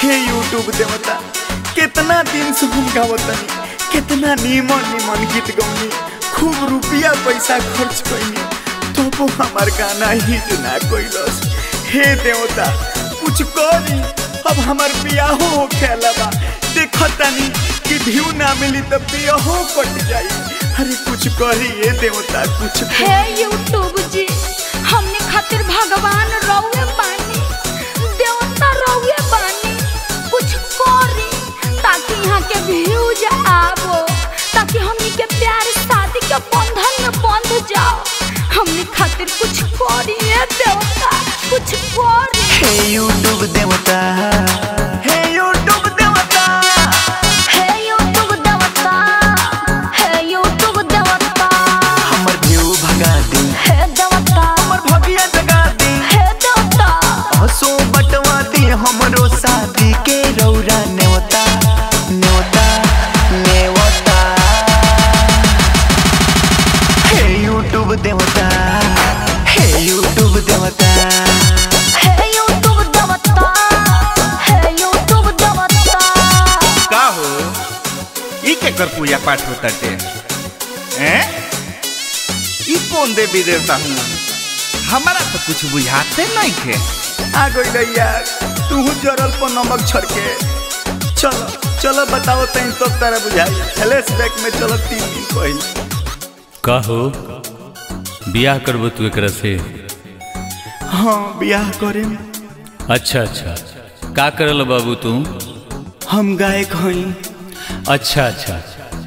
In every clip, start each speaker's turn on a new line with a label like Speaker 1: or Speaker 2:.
Speaker 1: हे यूट्यूब देवता कितना दिन से हम गावतनी कितना नीमन नीमन गीत गौनी खूब रुपया पैसा खर्च कैनी तो हमार गाना हिट ना कैलस हे देवता कुछ करी अब हमार बियाहो हो खेला बा देखतानी कि व्यू ना मिली तो बियाहो कट जाई अरे कुछ करी ये देवता कुछ करी।
Speaker 2: हे यूट्यूब जी हमने खातिर भगवान रउए बानी देवता रउए बानी कुछ करी ताकि यहाँ के व्यूज आवो ताकि हमनी के प्यार शादी के बंधन में बंध जाओ हमने खातिर कुछ करी हे देवता कुछ करी
Speaker 1: हे यूट्यूब देवता हे यूट्यूब देवता
Speaker 2: हे यूट्यूब देवता हे यूट्यूब देवता
Speaker 1: हमर व्यू भगा दी
Speaker 2: हे देवता
Speaker 1: हमर भगिया जगा दी
Speaker 2: हे देवता
Speaker 1: हसो बटवा दी हमरो शादी के रौरा नेवता नेवता नेवता हे यूट्यूब देवता हे यूट्यूब देवता
Speaker 2: हे यूट्यूब देवता हे यूट्यूब देवता
Speaker 3: का हो ई केकर पूजा पाठ होता टे हैं ई कौन देवी देवता हूँ हमारा तो कुछ बुझाते नहीं थे
Speaker 1: आ गई यार तू जरल पर नमक छड़के चलो चलो बताओ तई तो तारा बुझाई फ्लैशबैक में चलो तीन दिन पहले
Speaker 4: का हो बियाह करबो तू एकरा से
Speaker 1: हाँ बियाह करे
Speaker 4: अच्छा अच्छा का करल बाबू तू
Speaker 1: हम गायक हई
Speaker 4: अच्छा अच्छा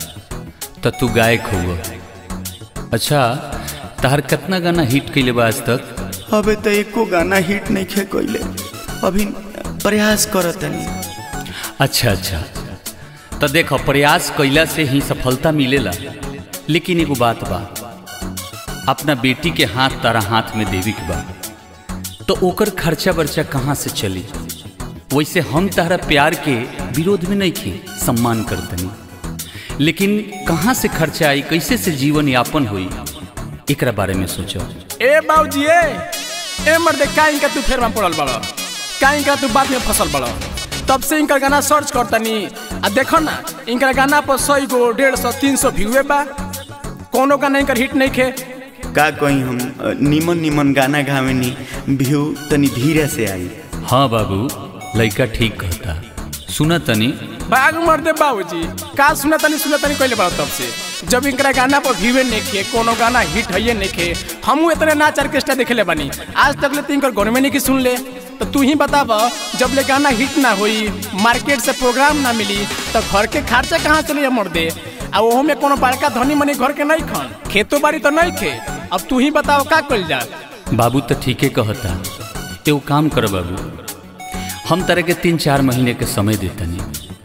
Speaker 4: त तू गायक हुआ अच्छा तहर कितना गाना हिट कैले बा आज तक
Speaker 1: अबे तो एको गाना हिट नहीं खे कोइले अभी प्रयास करतनी
Speaker 4: अच्छा अच्छा त देख प्रयास कैला से ही सफलता मिलेला लेकिन एगो बात बा अपना बेटी के हाथ तारा हाथ में देवी के बा तो ओकर खर्चा बर्चा कहाँ से चली वैसे हम तारा प्यार के विरोध में नहीं थे सम्मान करतनी लेकिन कहाँ से खर्चा आई कैसे से जीवन यापन हुई एकरा बारे में सोचो
Speaker 5: ए बाबूजी ए ए मर्दे का इनका तू फेर में पड़ल बड़ का इनका तू बात में फसल बड़ तब से इनका गाना सर्च करतनी आ देखो ना इनका गाना पर सौ गो डेढ़ सौ तीन सौ व्यूए बा कोनो गाना इनकर हिट नहीं खे
Speaker 1: का कहीं हम अ, निमन निमन गाना गावेनी व्यू तनी धीरे से आई
Speaker 4: हाँ बाबू लड़का ठीक कहता सुना तनी
Speaker 5: बाग मर्दे बाबूजी का सुना तनी सुना तनी कहले बड़ा तब से जब इनकरा गाना पर व्यूए नहीं खे कोनो गाना हिट है नहीं खे हमू इतने नाच ऑर्केस्ट्रा देखे बानी आज तक ले तो इनकर घर में नहीं की सुन ले तो तू ही बताब जब ले गाना हिट ना होई मार्केट से प्रोग्राम ना मिली तो घर के खर्चा कहाँ चले मर्दे आ ओहो में कोनो बड़का धनी मनी घर के नहीं खन खेतो बाड़ी तो नहीं खे अब तू ही बताओ का कल जा
Speaker 4: बाबू तो ठीके कहता एगो काम कर बाबू हम तरह के तीन चार महीने के समय देतनी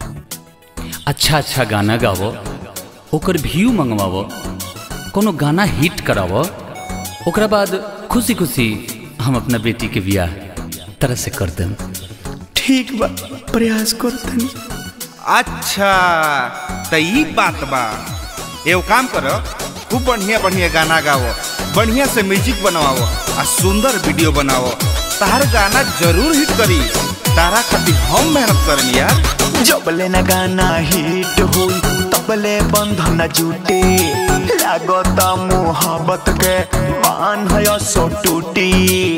Speaker 4: अच्छा अच्छा गाना गावो ओकर व्यू मंगवावो कोनो गाना हिट करावो ओकरा बाद खुशी खुशी हम अपना बेटी के बियाह तरह से कर देम
Speaker 1: ठीक बा प्रयास करतनी
Speaker 3: अच्छा तो ई बात बा एगो काम करो खूब बढ़िया बढ़िया गाना गाओ बढ़िया से म्यूजिक बनाओ आ सुंदर वीडियो बनाओ तार गाना जरूर हिट करी तारा खातिर हम मेहनत करनी यार
Speaker 1: जबले न गाना हिट होई तबले बंधन जुटे लागत मोहब्बत के मान है सो टूटी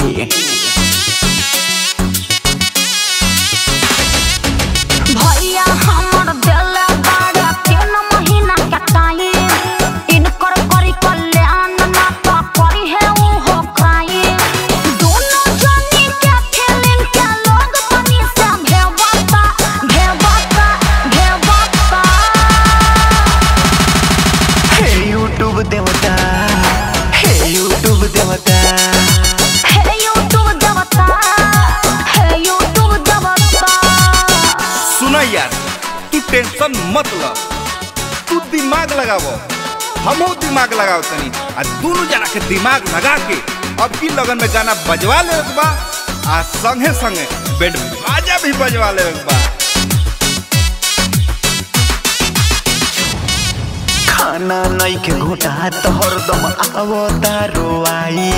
Speaker 2: भैया हमर देले बाड़ा तीन महीना के टाइम इनकर करी कल्याण ना तो करी है ऊ हो क्राइम दोनों जनी के फिल्म के लोग बनी से भेवता भेवता भेवता
Speaker 1: हे यूट्यूब देवता हे यूट्यूब देवता
Speaker 2: हे यूट्यूब देवता हे यूट्यूब देवता
Speaker 3: सुना यार तू टेंशन मत ल तू दिमाग लगावो हमहू दिमाग लगाओ तनी आ दोनों जना के दिमाग लगा के अब की लगन में गाना बजवा ले बा आ संगे संगे बेड बाजा भी बजवा ले बा
Speaker 1: खाना नहीं के घोटा तो हरदम आवता रोआई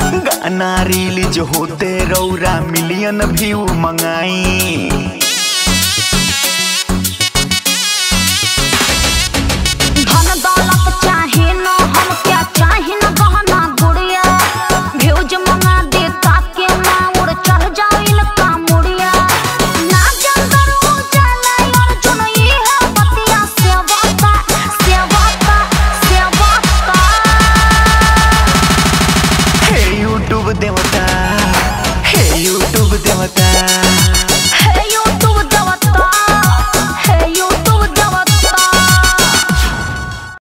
Speaker 1: गाना रिलीज होते रौरा मिलियन व्यू मंगाई हे यूट्यूब देवता